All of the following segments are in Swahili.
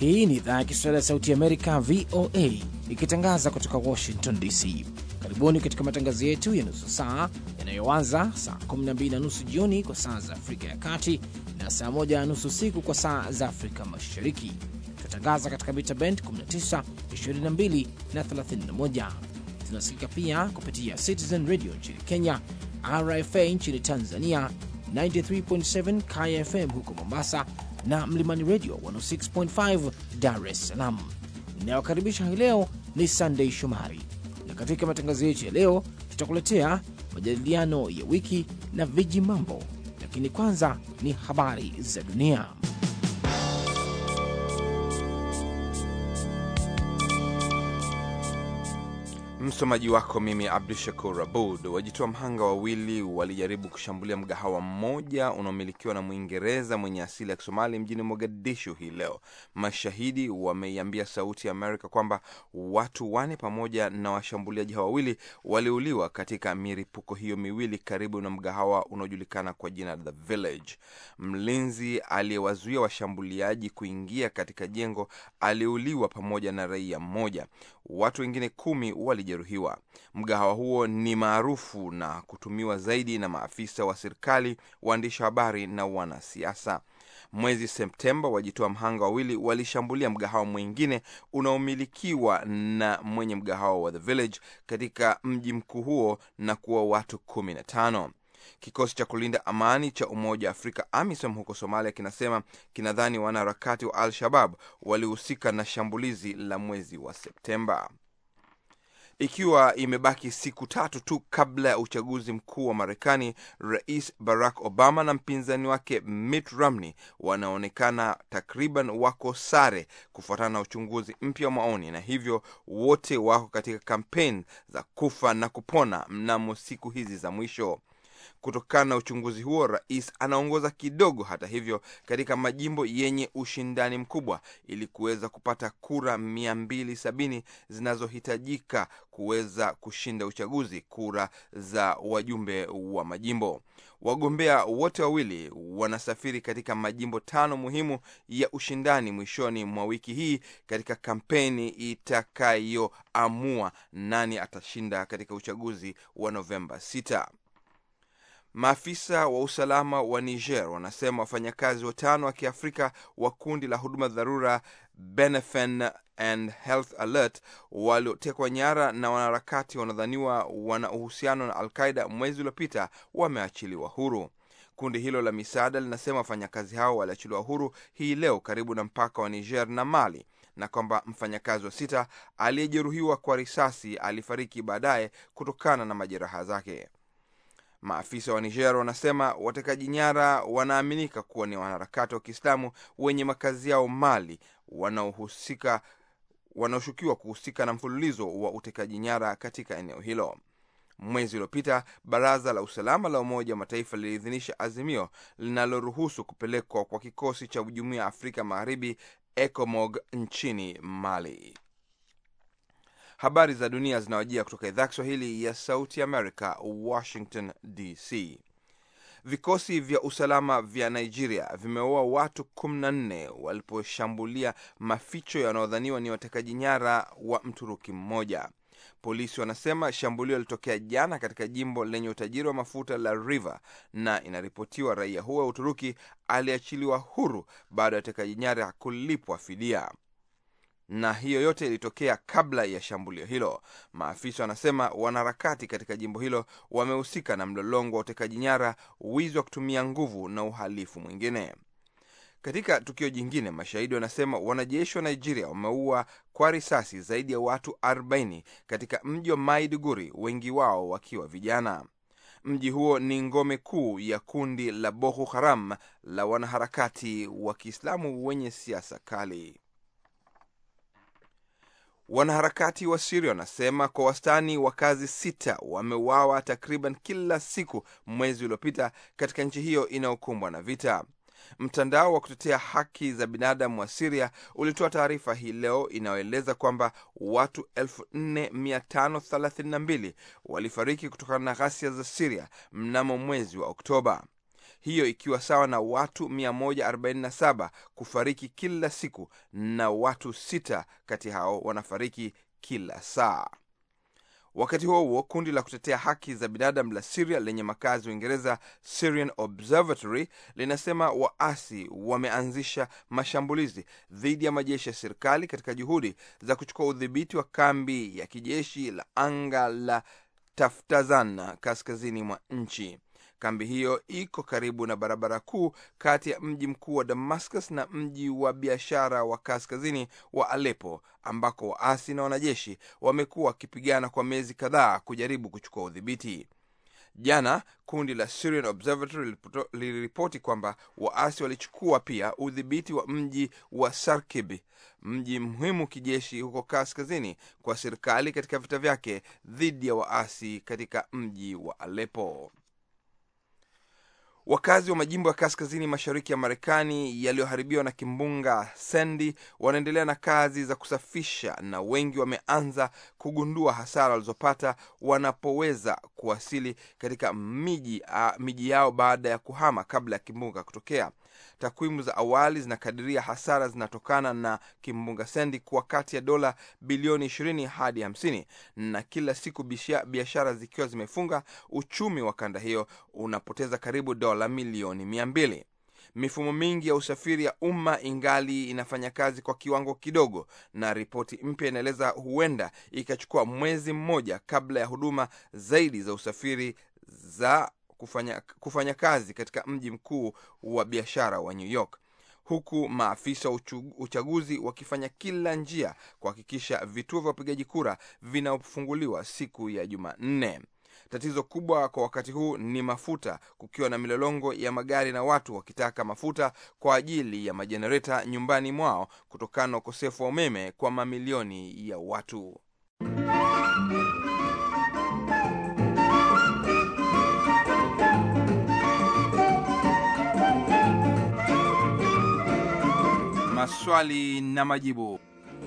Hii ni idhaa ya Kiswahili ya Sauti Amerika, VOA, ikitangaza kutoka Washington DC. Karibuni katika matangazo yetu ya nusu saa yanayoanza saa 12 na nusu jioni kwa saa za Afrika ya Kati na saa 1 na nusu usiku kwa saa za Afrika Mashariki. Tunatangaza katika mita bend 19, 22 na 31. Tunasikika pia kupitia Citizen Radio nchini Kenya, RFA nchini Tanzania, 93.7 KFM huko Mombasa na Mlimani Radio 106.5 Dar es Salaam. Inayokaribisha hii leo ni Sunday Shomari, na katika matangazo yetu ya leo tutakuletea majadiliano ya wiki na viji mambo, lakini kwanza ni habari za dunia. Msomaji wako mimi Abdu Shakur Abud. Wajitoa mhanga wawili walijaribu kushambulia mgahawa mmoja unaomilikiwa na Mwingereza mwenye asili ya Kisomali mjini Mogadishu hii leo. Mashahidi wameiambia Sauti ya Amerika kwamba watu wane pamoja na washambuliaji hao wawili waliuliwa katika milipuko hiyo miwili karibu na mgahawa unaojulikana kwa jina The Village. Mlinzi aliyewazuia washambuliaji kuingia katika jengo aliuliwa pamoja na raia mmoja. Watu wengine kumi walijeruhiwa. Mgahawa huo ni maarufu na kutumiwa zaidi na maafisa wa serikali, waandishi wa habari na wanasiasa. Mwezi Septemba, wajitoa mhanga wawili walishambulia mgahawa mwingine unaomilikiwa na mwenye mgahawa wa The Village katika mji mkuu huo na kuwa watu kumi na tano. Kikosi cha kulinda amani cha Umoja wa Afrika AMISOM huko Somalia kinasema kinadhani wanaharakati wa Al-Shabab walihusika na shambulizi la mwezi wa Septemba. Ikiwa imebaki siku tatu tu kabla ya uchaguzi mkuu wa Marekani, Rais Barack Obama na mpinzani wake Mitt Romney wanaonekana takriban wako sare kufuatana na uchunguzi mpya wa maoni, na hivyo wote wako katika kampeni za kufa na kupona mnamo siku hizi za mwisho. Kutokana na uchunguzi huo, rais anaongoza kidogo, hata hivyo, katika majimbo yenye ushindani mkubwa, ili kuweza kupata kura 270 zinazohitajika kuweza kushinda uchaguzi, kura za wajumbe wa majimbo. Wagombea wote wawili wanasafiri katika majimbo tano muhimu ya ushindani mwishoni mwa wiki hii katika kampeni itakayoamua nani atashinda katika uchaguzi wa Novemba 6. Maafisa wa usalama wa Niger wanasema wafanyakazi watano wa Kiafrika wa kundi la huduma dharura Benefen and Health Alert waliotekwa nyara na wanaharakati wanaodhaniwa wana uhusiano na Al-Qaida mwezi uliopita wameachiliwa huru. Kundi hilo la misaada linasema wafanyakazi hao waliachiliwa huru hii leo karibu na mpaka wa Niger na Mali na kwamba mfanyakazi wa sita aliyejeruhiwa kwa risasi alifariki baadaye kutokana na majeraha zake. Maafisa wa Niger wanasema watekaji nyara wanaaminika kuwa ni wanaharakati wa Kiislamu wenye makazi yao Mali wanaohusika wanaoshukiwa kuhusika na mfululizo wa utekaji nyara katika eneo hilo. Mwezi uliopita baraza la usalama la Umoja wa Mataifa liliidhinisha azimio linaloruhusu kupelekwa kwa kikosi cha Jumuiya ya Afrika Magharibi ECOMOG nchini Mali. Habari za dunia zinawajia kutoka idhaa Kiswahili ya Sauti America, Washington DC. Vikosi vya usalama vya Nigeria vimeua watu 14 waliposhambulia maficho yanayodhaniwa ni watekaji nyara wa Mturuki mmoja. Polisi wanasema shambulio lilitokea jana katika jimbo lenye utajiri wa mafuta la River, na inaripotiwa raia huo wa Uturuki aliachiliwa huru baada ya watekaji nyara kulipwa fidia na hiyo yote ilitokea kabla ya shambulio hilo. Maafisa wanasema wanaharakati katika jimbo hilo wamehusika na mlolongo wa utekaji nyara, wizi wa kutumia nguvu na uhalifu mwingine. Katika tukio jingine, mashahidi wanasema wanajeshi wa Nigeria wameua kwa risasi zaidi ya watu 40 katika mji wa Maiduguri, wengi wao wakiwa vijana. Mji huo ni ngome kuu ya kundi la Boko Haram la wanaharakati wa Kiislamu wenye siasa kali. Wanaharakati wa Siria wanasema kwa wastani wakazi sita wameuawa takriban kila siku mwezi uliopita katika nchi hiyo inayokumbwa na vita. Mtandao wa kutetea haki za binadamu wa Siria ulitoa taarifa hii leo inayoeleza kwamba watu 4532 walifariki kutokana na ghasia za Siria mnamo mwezi wa Oktoba. hiyo ikiwa sawa na watu 147 kufariki kila siku na watu sita kati hao wanafariki kila saa. Wakati huo huo, kundi la kutetea haki za binadamu la Syria lenye makazi Uingereza, Syrian Observatory, linasema waasi wameanzisha mashambulizi dhidi ya majeshi ya serikali katika juhudi za kuchukua udhibiti wa kambi ya kijeshi la anga la Taftazan kaskazini mwa nchi. Kambi hiyo iko karibu na barabara kuu kati ya mji mkuu wa Damascus na mji wa biashara wa kaskazini wa Aleppo, ambako waasi na wanajeshi wamekuwa wakipigana kwa miezi kadhaa kujaribu kuchukua udhibiti. Jana kundi la Syrian Observatory liliripoti kwamba waasi walichukua pia udhibiti wa mji wa Sarkib, mji muhimu kijeshi huko kaskazini kwa serikali katika vita vyake dhidi ya waasi katika mji wa Aleppo. Wakazi wa majimbo ya kaskazini mashariki ya Marekani yaliyoharibiwa na kimbunga Sandy wanaendelea na kazi za kusafisha na wengi wameanza kugundua hasara walizopata wanapoweza kuwasili katika miji, miji yao baada ya kuhama kabla ya kimbunga kutokea. Takwimu za awali zinakadiria hasara zinatokana na kimbunga Sandy kuwa kati ya dola bilioni 20 hadi 50, na kila siku biashara zikiwa zimefunga, uchumi wa kanda hiyo unapoteza karibu dola milioni 200. Mifumo mingi ya usafiri ya umma ingali inafanya kazi kwa kiwango kidogo, na ripoti mpya inaeleza huenda ikachukua mwezi mmoja kabla ya huduma zaidi za usafiri za kufanya, kufanya kazi katika mji mkuu wa biashara wa New York, huku maafisa wa uchaguzi wakifanya kila njia kuhakikisha vituo vya upigaji kura vinafunguliwa siku ya Jumanne. Tatizo kubwa kwa wakati huu ni mafuta, kukiwa na milolongo ya magari na watu wakitaka mafuta kwa ajili ya majenereta nyumbani mwao kutokana na ukosefu wa umeme kwa mamilioni ya watu. Maswali na majibu.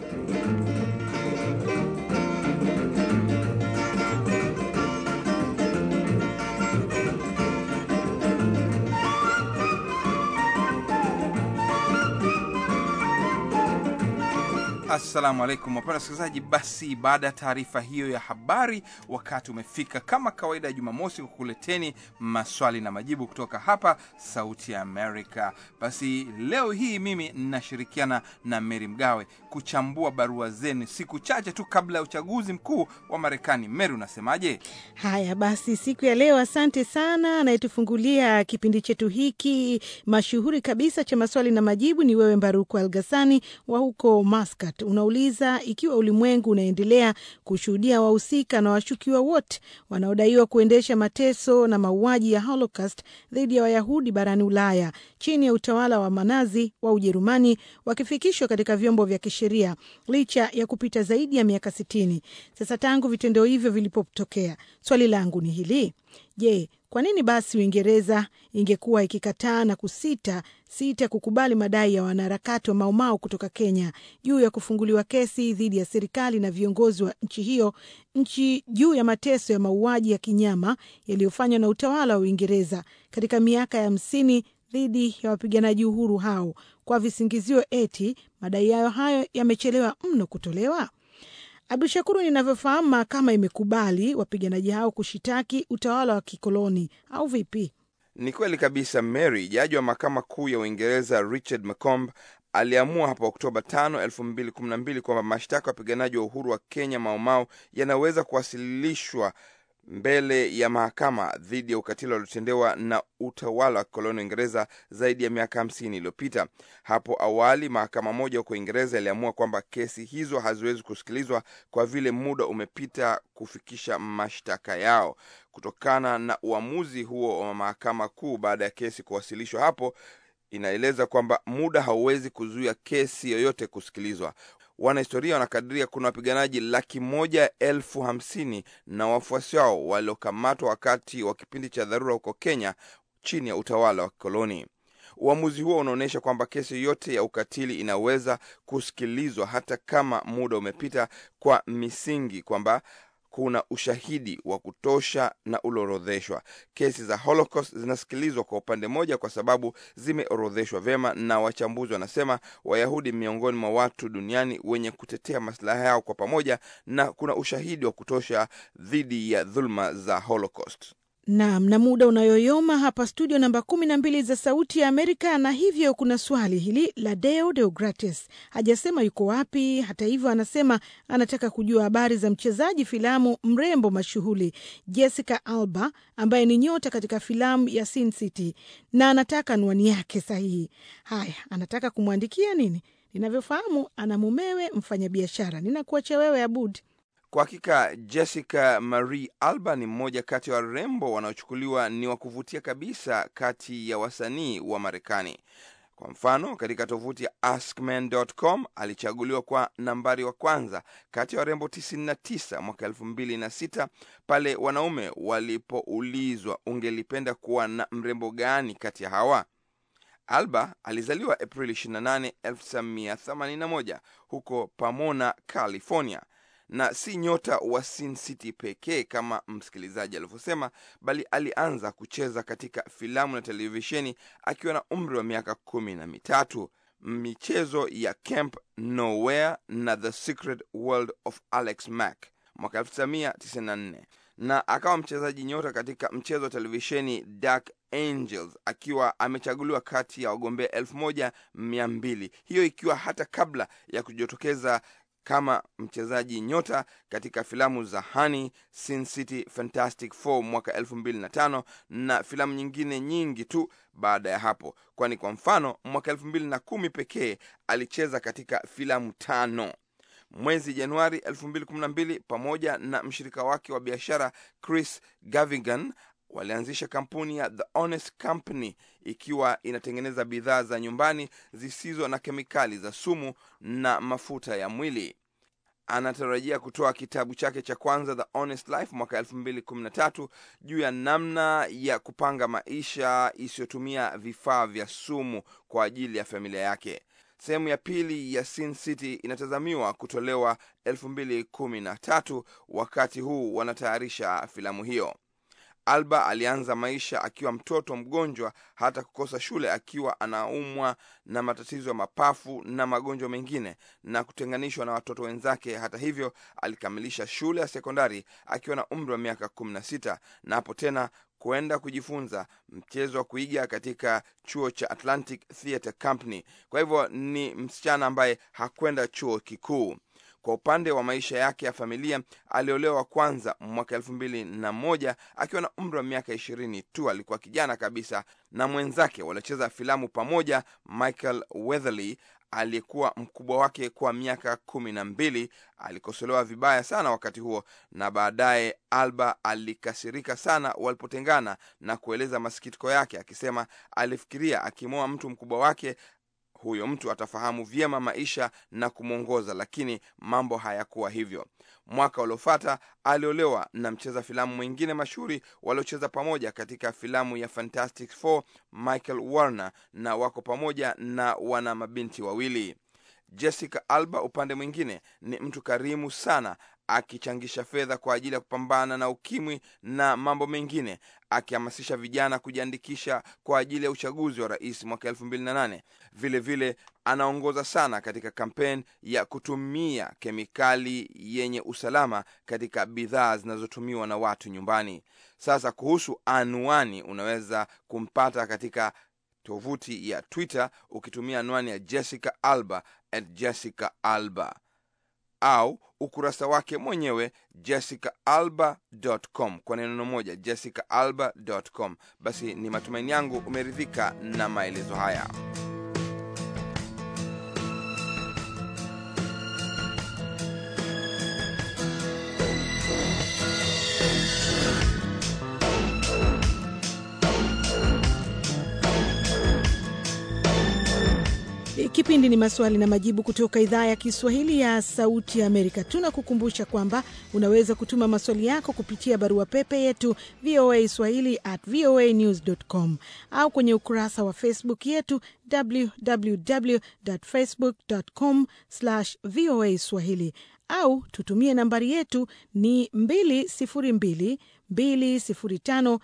Assalamu alaikum wapenda wasikilizaji. Basi baada ya taarifa hiyo ya habari, wakati umefika kama kawaida ya Jumamosi kukuleteni maswali na majibu kutoka hapa Sauti ya Amerika. Basi leo hii mimi ninashirikiana na Meri Mgawe kuchambua barua zenu siku chache tu kabla ya uchaguzi mkuu wa Marekani. Meri, unasemaje? Haya basi, siku ya leo, asante sana. Anayetufungulia kipindi chetu hiki mashuhuri kabisa cha maswali na majibu ni wewe Mbaruku Algasani wa huko Muscat. Unauliza ikiwa ulimwengu unaendelea kushuhudia wahusika na washukiwa wote wanaodaiwa kuendesha mateso na mauaji ya Holocaust dhidi ya Wayahudi barani Ulaya chini ya utawala wa manazi wa Ujerumani wakifikishwa katika vyombo vya kisheria licha ya kupita zaidi ya miaka sitini sasa tangu vitendo hivyo vilipotokea. Swali langu ni hili: Je, kwa nini basi Uingereza ingekuwa ikikataa na kusita sita kukubali madai ya wanaharakati wa Maumau kutoka Kenya juu ya kufunguliwa kesi dhidi ya serikali na viongozi wa nchi hiyo nchi juu ya mateso ya mauaji ya kinyama yaliyofanywa na utawala wa Uingereza katika miaka ya hamsini dhidi ya wapiganaji uhuru hao kwa visingizio eti madai yayo hayo yamechelewa mno kutolewa? Abdu Shakuru, ninavyofahamu mahakama imekubali wapiganaji hao kushitaki utawala wa kikoloni au vipi? Ni kweli kabisa Mary. Jaji wa mahakama kuu ya Uingereza Richard Macomb aliamua hapo Oktoba 5, 2012 kwamba mashtaka ya wapiganaji wa uhuru wa Kenya Maumau yanaweza kuwasilishwa mbele ya mahakama dhidi ya ukatili waliotendewa na utawala wa kikoloni wa Uingereza zaidi ya miaka hamsini iliyopita. Hapo awali mahakama moja huko Uingereza iliamua kwamba kesi hizo haziwezi kusikilizwa kwa vile muda umepita kufikisha mashtaka yao. Kutokana na uamuzi huo wa mahakama kuu baada ya kesi kuwasilishwa hapo, inaeleza kwamba muda hauwezi kuzuia kesi yoyote kusikilizwa. Wanahistoria wanakadiria kuna wapiganaji laki moja elfu hamsini na wafuasi wao waliokamatwa wakati wa kipindi cha dharura huko Kenya chini ya utawala wa kikoloni. Uamuzi huo unaonyesha kwamba kesi yoyote ya ukatili inaweza kusikilizwa hata kama muda umepita, kwa misingi kwamba kuna ushahidi wa kutosha na uliorodheshwa. Kesi za Holocaust zinasikilizwa kwa upande mmoja kwa sababu zimeorodheshwa vyema, na wachambuzi wanasema Wayahudi miongoni mwa watu duniani wenye kutetea maslaha yao kwa pamoja, na kuna ushahidi wa kutosha dhidi ya dhuluma za Holocaust. Naam, na muda unayoyoma hapa studio namba kumi na mbili za Sauti ya Amerika, na hivyo kuna swali hili la Deo Deogratis. Hajasema yuko wapi. Hata hivyo, anasema anataka kujua habari za mchezaji filamu mrembo mashuhuri Jessica Alba ambaye ni nyota katika filamu ya Sin City, na anataka anwani yake sahihi. Haya, anataka kumwandikia nini? Ninavyofahamu ana mumewe mfanyabiashara. Ninakuacha wewe Abud. Kwa hakika Jessica Marie Alba ni mmoja kati ya wa warembo wanaochukuliwa ni wa kuvutia kabisa kati ya wasanii wa Marekani. Kwa mfano, katika tovuti ya askmen.com alichaguliwa kwa nambari wa kwanza kati ya warembo 99 mwaka 2006 pale wanaume walipoulizwa ungelipenda kuwa na mrembo gani kati ya hawa. Alba alizaliwa Aprili 28, 1981 huko Pomona, California na si nyota wa Sin City pekee kama msikilizaji alivyosema, bali alianza kucheza katika filamu na televisheni akiwa na umri wa miaka kumi na mitatu. Michezo ya Camp Nowhere na The Secret World of Alex Mack mwaka 1994 na akawa mchezaji nyota katika mchezo wa televisheni Dark Angels akiwa amechaguliwa kati ya wagombea elfu moja mia mbili hiyo ikiwa hata kabla ya kujitokeza kama mchezaji nyota katika filamu za Honey, Sin City, Fantastic Four mwaka elfu mbili na tano na filamu nyingine nyingi tu baada ya hapo, kwani kwa mfano mwaka elfu mbili na kumi pekee alicheza katika filamu tano. Mwezi Januari 2012 pamoja na mshirika wake wa biashara Chris Gavigan walianzisha kampuni ya The Honest Company ikiwa inatengeneza bidhaa za nyumbani zisizo na kemikali za sumu na mafuta ya mwili. Anatarajia kutoa kitabu chake cha kwanza The Honest Life mwaka 2013 juu ya namna ya kupanga maisha isiyotumia vifaa vya sumu kwa ajili ya familia yake. Sehemu ya pili ya Sin City inatazamiwa kutolewa 2013 wakati huu wanatayarisha filamu hiyo. Alba alianza maisha akiwa mtoto mgonjwa hata kukosa shule akiwa anaumwa na matatizo ya mapafu na magonjwa mengine na kutenganishwa na watoto wenzake. Hata hivyo, alikamilisha shule ya sekondari akiwa na umri wa miaka kumi na sita na hapo tena kwenda kujifunza mchezo wa kuiga katika chuo cha Atlantic Theatre Company. Kwa hivyo ni msichana ambaye hakwenda chuo kikuu. Kwa upande wa maisha yake ya familia, aliolewa kwanza mwaka elfu mbili na moja akiwa na umri wa miaka ishirini tu. Alikuwa kijana kabisa, na mwenzake waliocheza filamu pamoja, Michael Weatherly aliyekuwa mkubwa wake kwa miaka kumi na mbili. Alikosolewa vibaya sana wakati huo, na baadaye Alba alikasirika sana walipotengana na kueleza masikitiko yake, akisema alifikiria akimwoa mtu mkubwa wake huyo mtu atafahamu vyema maisha na kumwongoza, lakini mambo hayakuwa hivyo. Mwaka uliofuata aliolewa na mcheza filamu mwingine mashuhuri waliocheza pamoja katika filamu ya Fantastic Four, Michael Warner, na wako pamoja na wana mabinti wawili. Jessica Alba upande mwingine ni mtu karimu sana akichangisha fedha kwa ajili ya kupambana na ukimwi na mambo mengine, akihamasisha vijana kujiandikisha kwa ajili ya uchaguzi wa rais mwaka elfu mbili na nane. Vilevile anaongoza sana katika kampeni ya kutumia kemikali yenye usalama katika bidhaa zinazotumiwa na watu nyumbani. Sasa kuhusu anwani, unaweza kumpata katika tovuti ya Twitter ukitumia anwani ya Jessica Alba at Jessica Alba au ukurasa wake mwenyewe jessicaalba.com kwa neno moja jessicaalba.com. Basi ni matumaini yangu umeridhika na maelezo haya. Kipindi ni maswali na majibu kutoka idhaa ya Kiswahili ya Sauti ya Amerika. Tunakukumbusha kwamba unaweza kutuma maswali yako kupitia barua pepe yetu VOA swahili at voa news com au kwenye ukurasa wa Facebook yetu www facebook com voa swahili au tutumie nambari yetu ni 202 205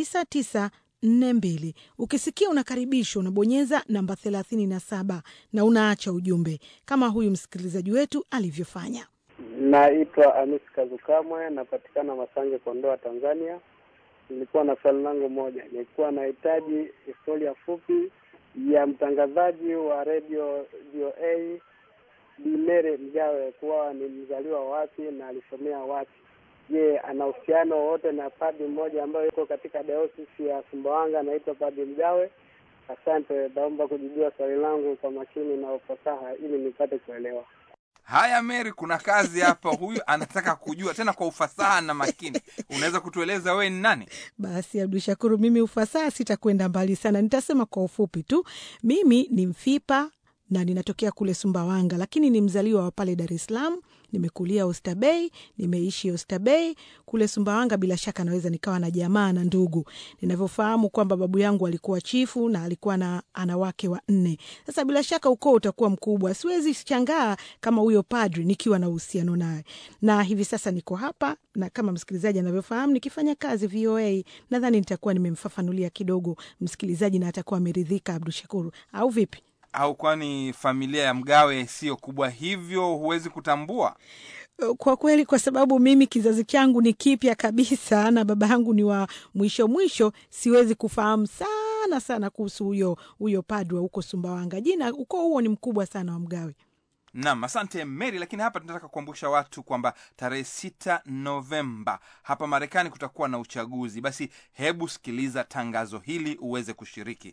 9942. Ukisikia unakaribishwa, unabonyeza namba 37 na unaacha ujumbe kama huyu msikilizaji wetu alivyofanya. Naitwa Amis Kazukamwe, napatikana Masange, Kondoa, Tanzania. Nilikuwa na swali langu moja, nilikuwa nahitaji historia fupi ya mtangazaji wa redio VOA Bimere Mgawe, kuwa ni mzaliwa wapi na alisomea wapi? Je, ana uhusiano wowote na padi mmoja ambayo yuko katika dayosisi ya Sumbawanga anaitwa Padi Mgawe? Asante, naomba kujibiwa swali langu kwa makini na ufasaha ili nipate kuelewa. Haya, Mary, kuna kazi hapa. Huyu anataka kujua tena kwa ufasaha na makini. Unaweza kutueleza wewe ni nani? Basi Abdu Shakuru, mimi ufasaha sitakwenda mbali sana, nitasema kwa ufupi tu. Mimi ni Mfipa na ninatokea kule Sumbawanga, lakini ni mzaliwa wa pale Dar es Salaam. Nimekulia Oysterbay, nimeishi Oysterbay kule Sumbawanga. Bila shaka naweza nikawa na jamaa na ndugu, ninavyofahamu kwamba babu yangu alikuwa chifu na alikuwa na ana wake wa nne. Sasa bila shaka ukoo utakuwa mkubwa, siwezi shangaa kama huyo padri nikiwa na uhusiano naye, na hivi sasa niko hapa na kama msikilizaji anavyofahamu nikifanya kazi VOA. Nadhani nitakuwa nimemfafanulia kidogo msikilizaji na atakuwa ameridhika. Abdu Shakuru, au vipi? Au kwani familia ya Mgawe sio kubwa hivyo huwezi kutambua? Kwa kweli, kwa sababu mimi kizazi changu ni kipya kabisa na baba yangu ni wa mwisho mwisho, siwezi kufahamu sana sana kuhusu huyo huyo padri wa huko Sumbawanga. Jina ukoo huo ni mkubwa sana wa Mgawe. Naam, asante Mary. Lakini hapa tunataka kukumbusha watu kwamba tarehe sita Novemba hapa Marekani kutakuwa na uchaguzi. Basi hebu sikiliza tangazo hili uweze kushiriki.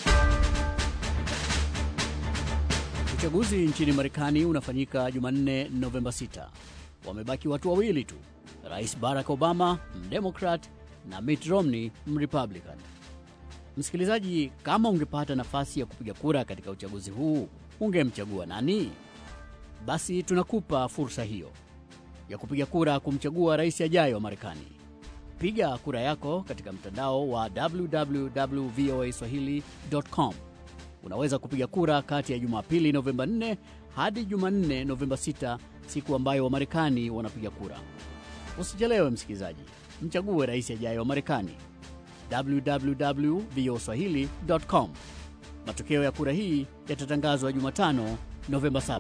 Uchaguzi nchini Marekani unafanyika Jumanne, Novemba 6. Wamebaki watu wawili tu, Rais Barack Obama mdemokrat na Mitt Romney mrepublican. Msikilizaji, kama ungepata nafasi ya kupiga kura katika uchaguzi huu, ungemchagua nani? Basi tunakupa fursa hiyo ya kupiga kura kumchagua rais ajaye wa Marekani. Piga kura yako katika mtandao wa www.voaswahili.com. Unaweza kupiga kura kati ya Jumapili Novemba 4 hadi Jumanne Novemba 6, siku ambayo Wamarekani wanapiga kura. Usichelewe msikilizaji, mchague rais ajaye wa Marekani. www.voaswahili.com. Matokeo ya kura hii yatatangazwa Jumatano Novemba 7.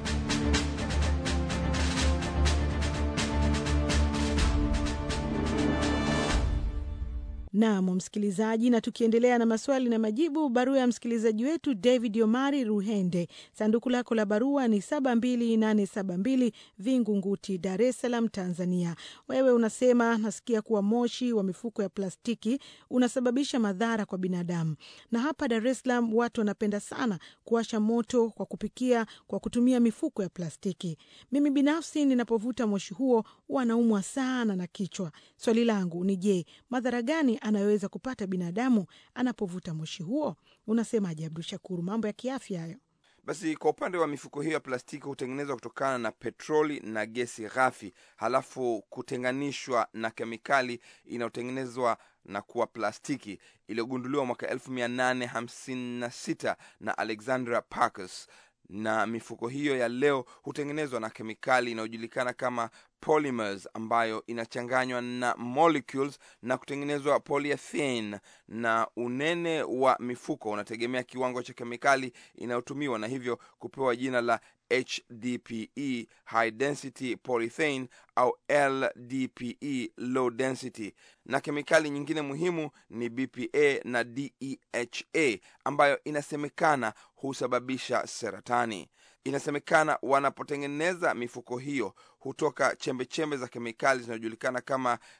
Nam msikilizaji, na tukiendelea na maswali na majibu, barua ya msikilizaji wetu David Omari Ruhende, sanduku lako la barua ni 72872 Vingunguti, Dar es Salaam, Tanzania. Wewe unasema nasikia kuwa moshi wa mifuko ya plastiki unasababisha madhara kwa binadamu, na hapa Dar es Salaam watu wanapenda sana kuwasha moto kwa kupikia kwa kutumia mifuko ya plastiki. Mimi binafsi ninapovuta moshi huo wanaumwa sana na kichwa. Swali langu ni je, madhara gani anayoweza kupata binadamu anapovuta moshi huo? Unasemaje Abdu Shakuru? Mambo ya kiafya hayo. Basi kwa upande wa mifuko hiyo ya plastiki hutengenezwa kutokana na petroli na gesi ghafi, halafu kutenganishwa na kemikali inayotengenezwa na kuwa plastiki iliyogunduliwa mwaka 1856 na Alexandra Parkes na mifuko hiyo ya leo hutengenezwa na kemikali inayojulikana kama polymers ambayo inachanganywa na molecules na kutengenezwa polyethylene, na unene wa mifuko unategemea kiwango cha kemikali inayotumiwa na hivyo kupewa jina la HDPE, high density polyethylene au LDPE, low density. Na kemikali nyingine muhimu ni BPA na DEHA ambayo inasemekana husababisha seratani. Inasemekana wanapotengeneza mifuko hiyo hutoka chembechembe za kemikali zinazojulikana kama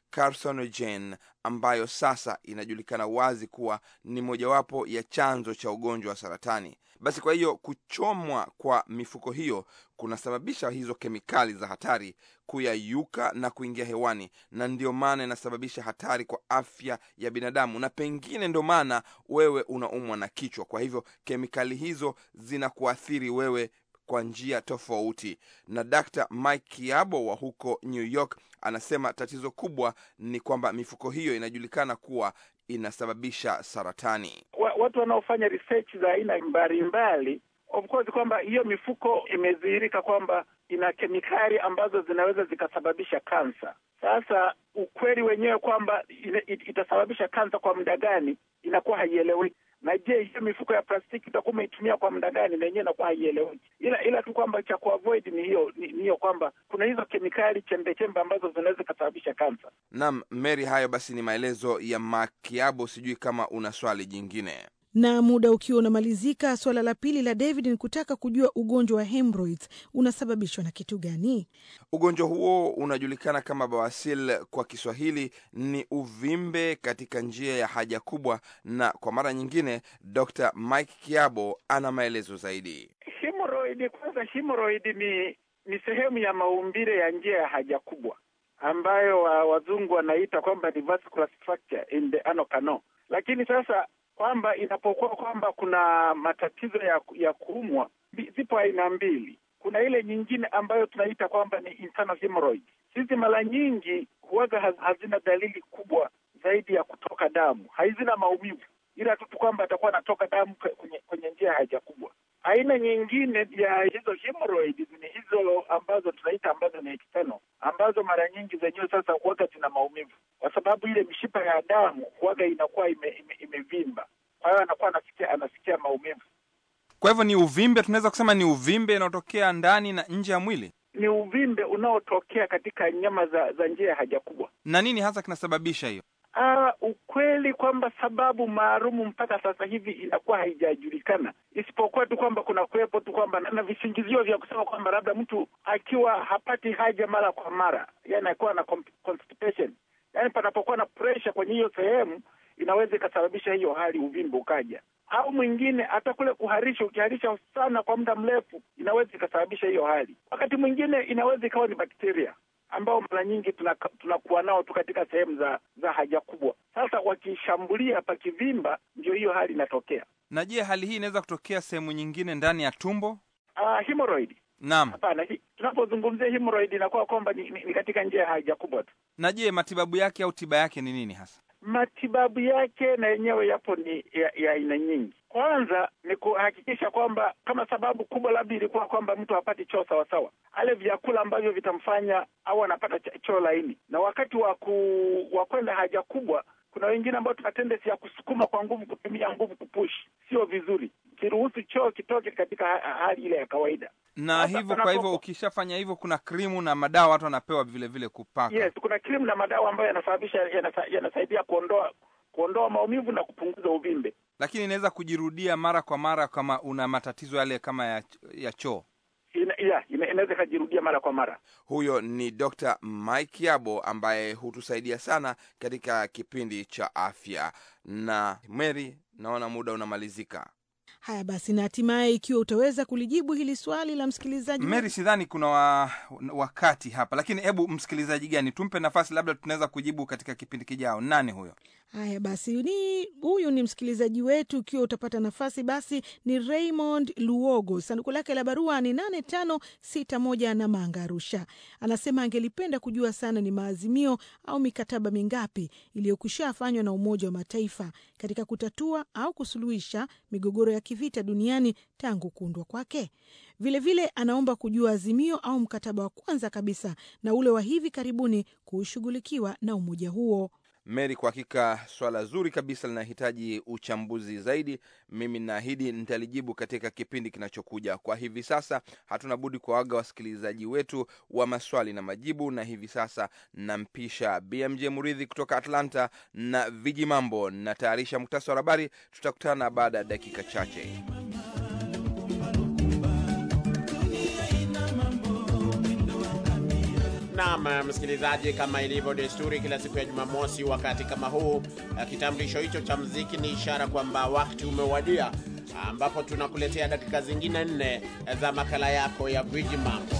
carcinogen ambayo sasa inajulikana wazi kuwa ni mojawapo ya chanzo cha ugonjwa wa saratani. Basi kwa hiyo kuchomwa kwa mifuko hiyo kunasababisha hizo kemikali za hatari kuyayuka na kuingia hewani, na ndio maana inasababisha hatari kwa afya ya binadamu, na pengine ndio maana wewe unaumwa na kichwa. Kwa hivyo kemikali hizo zinakuathiri wewe kwa njia tofauti. Na Dr. Mike Kiabo wa huko New York anasema tatizo kubwa ni kwamba mifuko hiyo inajulikana kuwa inasababisha saratani. Watu wanaofanya research za aina mbalimbali, of course, kwamba hiyo mifuko imedhihirika kwamba ina kemikali ambazo zinaweza zikasababisha kansa. Sasa ukweli wenyewe kwamba itasababisha kansa kwa muda gani inakuwa haieleweki na je, hiyo mifuko ya plastiki utakuwa umeitumia kwa muda gani? Na yenyewe inakuwa haieleweki, ila ila tu kwamba cha kuavoid ni hiyo ni hiyo kwamba kuna hizo kemikali chembe chembe ambazo zinaweza zikasababisha kansa. Naam, Mary, hayo basi ni maelezo ya Makiabo. Sijui kama una swali jingine. Na muda ukiwa unamalizika, suala la pili la David ni kutaka kujua ugonjwa wa hemorrhoids unasababishwa na kitu gani? Ugonjwa huo unajulikana kama bawasir kwa Kiswahili, ni uvimbe katika njia ya haja kubwa, na kwa mara nyingine Dr. Mike Kiabo ana maelezo zaidi. Hemorrhoid, kwanza hemorrhoid ni ni sehemu ya maumbile ya njia ya haja kubwa ambayo wa, wazungu wanaita kwamba ni vascular structure in the anal canal, lakini sasa kwamba inapokuwa kwamba kuna matatizo ya ya kuumwa, zipo aina mbili. Kuna ile nyingine ambayo tunaita kwamba ni internal hemorrhoid. Hizi mara nyingi huwaga hazina dalili kubwa zaidi ya kutoka damu, hazina maumivu, ila tu kwamba atakuwa anatoka damu kwenye kwenye njia ya haja kubwa. Aina nyingine ya hizo hemorrhoid ni hizo ambazo tunaita ambazo ni external, ambazo mara nyingi zenyewe sasa huwaga zina maumivu, kwa sababu ile mishipa ya damu huwaga inakuwa imevimba ime, ime kwa hiyo anakuwa anasikia anasikia maumivu. Kwa hivyo ni uvimbe, tunaweza kusema ni uvimbe unaotokea ndani na nje ya mwili. Ni uvimbe unaotokea katika nyama za za njia ya haja kubwa. Na nini hasa kinasababisha hiyo? Ah, ukweli kwamba sababu maalumu mpaka sasa hivi inakuwa haijajulikana, isipokuwa tu kwamba kuna kuwepo tu kwamba na visingizio vya kusema kwamba labda mtu akiwa hapati haja mara kwa mara, yani akiwa na constipation, yani panapokuwa na pressure kwenye hiyo sehemu inaweza ikasababisha hiyo hali uvimbe ukaja, au mwingine hata kule kuharisha, ukiharisha sana kwa muda mrefu inaweza ikasababisha hiyo hali. Wakati mwingine inaweza ikawa ni bakteria ambao mara nyingi tunakuwa tuna nao tu katika sehemu za za haja kubwa. Sasa wakishambulia pakivimba, ndio hiyo hali inatokea. Na je, hali hii inaweza kutokea sehemu nyingine ndani ya tumbo? Uh, hemorrhoid Naam. Hapana, tunapozungumzia hemorrhoid inakuwa kwamba ni, ni, ni katika njia ya haja kubwa tu. Na je, matibabu yake au tiba yake ni nini hasa? Matibabu yake na yenyewe yapo ni ya aina nyingi. Kwanza ni kuhakikisha kwamba kama sababu kubwa labda ilikuwa kwamba mtu hapati choo sawasawa, ale vyakula ambavyo vitamfanya au anapata choo laini, na wakati wa wa kwenda haja kubwa kuna wengine ambao tuna tendency ya kusukuma kwa nguvu, kutumia nguvu kupush, sio vizuri. Kiruhusu choo kitoke katika hali ile ya kawaida na hivyo kwa hivyo ukishafanya hivyo, kuna krimu na madawa watu wanapewa vile vile kupaka. Yes, kuna krimu na madawa ambayo yanasababisha yanasa, yanasaidia kuondoa kuondoa maumivu na kupunguza uvimbe, lakini inaweza kujirudia mara kwa mara kama una matatizo yale kama ya, ya choo ina, yeah, ina, inaweza ikajirudia mara kwa mara. Huyo ni Dr. Mike Yabo ambaye hutusaidia sana katika kipindi cha afya. Na Mary, naona muda unamalizika. Haya basi, na hatimaye, ikiwa utaweza kulijibu hili swali la msikilizaji Mary, sidhani kuna wa, wakati hapa, lakini hebu msikilizaji gani tumpe nafasi, labda tunaweza kujibu katika kipindi kijao. Nani huyo? Haya basi, ni huyu ni msikilizaji wetu. Ukiwa utapata nafasi, basi ni Raymond Luogo, sanduku lake la barua ni nane tano sita moja na Manga, Arusha. Anasema angelipenda kujua sana ni maazimio au mikataba mingapi iliyokwisha fanywa na Umoja wa Mataifa katika kutatua au kusuluhisha migogoro ya kivita duniani tangu kuundwa kwake. Vilevile vile anaomba kujua azimio au mkataba wa kwanza kabisa na ule wa hivi karibuni kushughulikiwa na umoja huo. Mary, kwa hakika swala zuri kabisa linahitaji uchambuzi zaidi. Mimi naahidi nitalijibu katika kipindi kinachokuja. Kwa hivi sasa hatuna budi kuwaaga wasikilizaji wetu wa maswali na majibu, na hivi sasa nampisha BMJ Muridhi kutoka Atlanta na viji mambo. Natayarisha muktasari wa habari. Tutakutana baada ya dakika chache. Naam, msikilizaji, kama ilivyo desturi, kila siku ya Jumamosi wakati kama huu, kitambulisho hicho cha mziki ni ishara kwamba wakati umewadia, ambapo tunakuletea dakika zingine nne za makala yako ya Gwiji Mambo.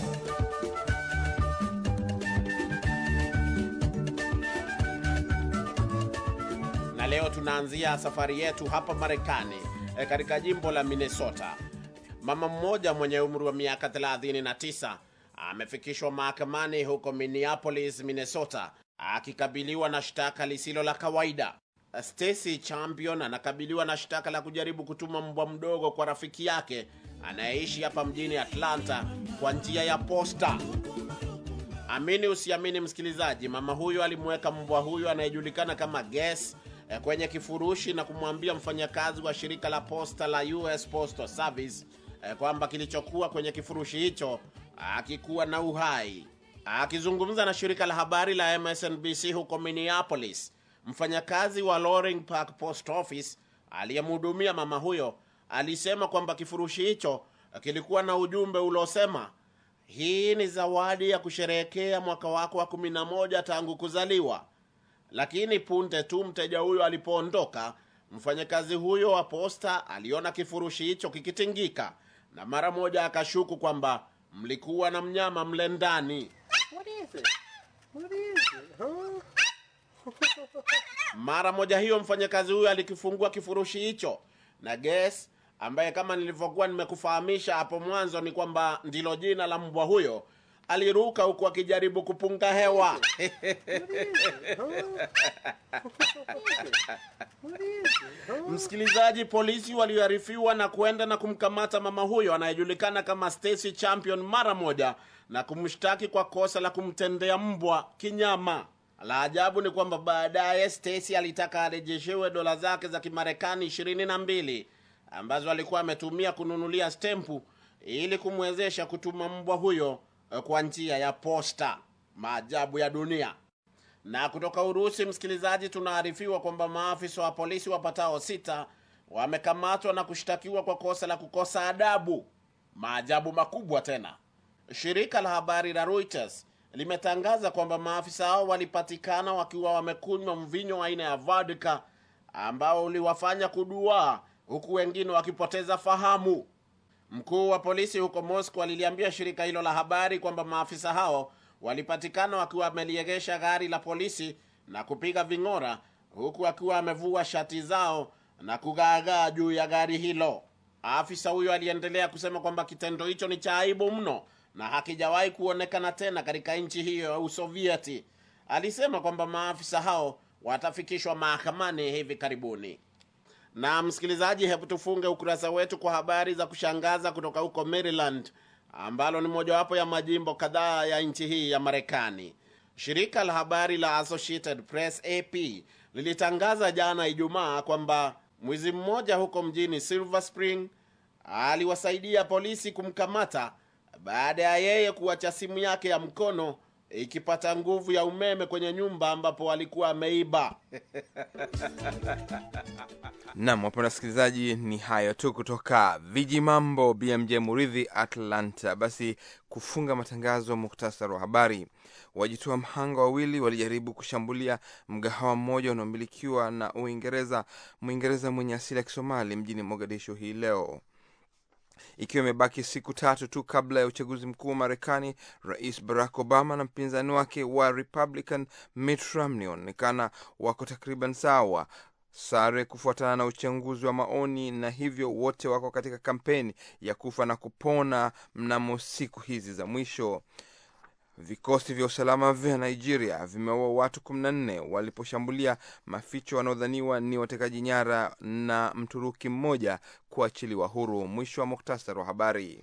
Na leo tunaanzia safari yetu hapa Marekani, katika jimbo la Minnesota. Mama mmoja mwenye umri wa miaka 39 amefikishwa mahakamani huko Minneapolis, Minnesota, akikabiliwa na shtaka lisilo la kawaida. Stacy Champion anakabiliwa na shtaka la kujaribu kutuma mbwa mdogo kwa rafiki yake anayeishi hapa mjini Atlanta kwa njia ya posta. Amini usiamini, msikilizaji, mama huyo alimweka mbwa huyo anayejulikana kama Ges kwenye kifurushi na kumwambia mfanyakazi wa shirika la posta la US Postal Service kwamba kilichokuwa kwenye kifurushi hicho akikuwa na uhai. Akizungumza na shirika la habari la MSNBC huko Minneapolis, mfanyakazi wa Loring Park Post Office aliyemhudumia mama huyo alisema kwamba kifurushi hicho kilikuwa na ujumbe uliosema, hii ni zawadi ya kusherehekea mwaka wako wa kumi na moja tangu kuzaliwa. Lakini punde tu mteja huyo alipoondoka, mfanyakazi huyo wa posta aliona kifurushi hicho kikitingika na mara moja akashuku kwamba mlikuwa na mnyama mle ndani. Mara moja hiyo mfanyakazi huyo alikifungua kifurushi hicho, na Ges ambaye kama nilivyokuwa nimekufahamisha hapo mwanzo ni kwamba ndilo jina la mbwa huyo, aliruka huku akijaribu kupunga hewa. Msikilizaji, polisi walioarifiwa na kuenda na kumkamata mama huyo anayejulikana kama Stacy Champion mara moja na kumshtaki kwa kosa la kumtendea mbwa kinyama. La ajabu ni kwamba baadaye Stacy alitaka arejeshewe dola zake za Kimarekani ishirini na mbili ambazo alikuwa ametumia kununulia stempu ili kumwezesha kutuma mbwa huyo kwa njia ya posta. Maajabu ya dunia. Na kutoka Urusi, msikilizaji, tunaarifiwa kwamba maafisa wa polisi wapatao sita wamekamatwa na kushtakiwa kwa kosa la kukosa adabu. Maajabu makubwa tena. Shirika la habari la Reuters limetangaza kwamba maafisa hao walipatikana wakiwa wamekunywa mvinyo aina ya vodka ambao uliwafanya kuduaa huku wengine wakipoteza fahamu. Mkuu wa polisi huko Moscow aliliambia shirika hilo la habari kwamba maafisa hao walipatikana wakiwa wameliegesha gari la polisi na kupiga ving'ora huku akiwa amevua shati zao na kugaagaa juu ya gari hilo. Afisa huyo aliendelea kusema kwamba kitendo hicho ni cha aibu mno na hakijawahi kuonekana tena katika nchi hiyo ya Usovieti. Alisema kwamba maafisa hao watafikishwa mahakamani hivi karibuni. Na msikilizaji, hebu tufunge ukurasa wetu kwa habari za kushangaza kutoka huko Maryland, ambalo ni mojawapo ya majimbo kadhaa ya nchi hii ya Marekani. Shirika la habari la Associated Press AP lilitangaza jana Ijumaa kwamba mwizi mmoja huko mjini Silver Spring aliwasaidia polisi kumkamata baada ya yeye kuacha simu yake ya mkono ikipata nguvu ya umeme kwenye nyumba ambapo alikuwa ameiba. Nam, wapenda wasikilizaji, ni hayo tu kutoka viji mambo BMJ Muridhi, Atlanta. Basi kufunga matangazo, muktasari wa habari. Wajitoa mhanga wawili walijaribu kushambulia mgahawa mmoja unaomilikiwa na Uingereza, Mwingereza mwenye asili ya Kisomali mjini Mogadishu hii leo ikiwa imebaki siku tatu tu kabla ya uchaguzi mkuu wa Marekani, Rais Barack Obama na mpinzani wake wa Republican Mitt Romney wanaonekana wako takriban sawa sare kufuatana na uchunguzi wa maoni, na hivyo wote wako katika kampeni ya kufa na kupona mnamo siku hizi za mwisho. Vikosi vya usalama vya Nigeria vimeua watu 14 waliposhambulia maficho wanaodhaniwa ni watekaji nyara na Mturuki mmoja kuachiliwa huru. Mwisho wa muktasari wa habari.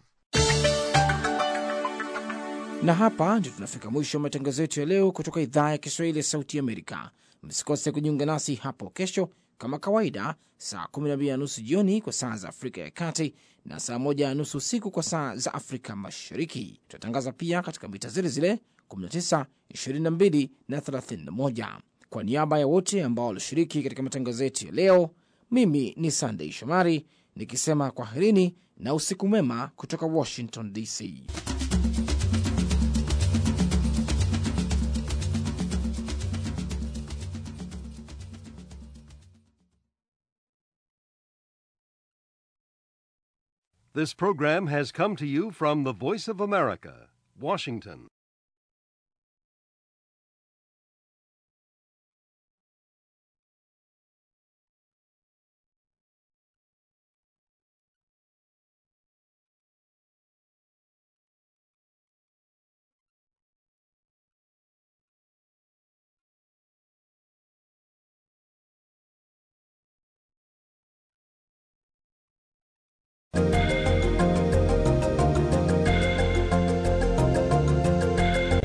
Na hapa ndio tunafika mwisho wa matangazo yetu ya leo kutoka idhaa ya Kiswahili ya Sauti Amerika. Msikose kujiunga nasi hapo kesho kama kawaida, saa 12 na nusu jioni kwa saa za Afrika ya Kati na saa 1 na nusu usiku kwa saa za Afrika Mashariki. Tutatangaza pia katika mita zile zile 19, 22 na 31. Kwa niaba ya wote ambao walishiriki katika matangazo yetu ya leo, mimi ni Sandei Shomari nikisema kwaherini na usiku mwema kutoka Washington DC. This program has come to you from the Voice of America, Washington.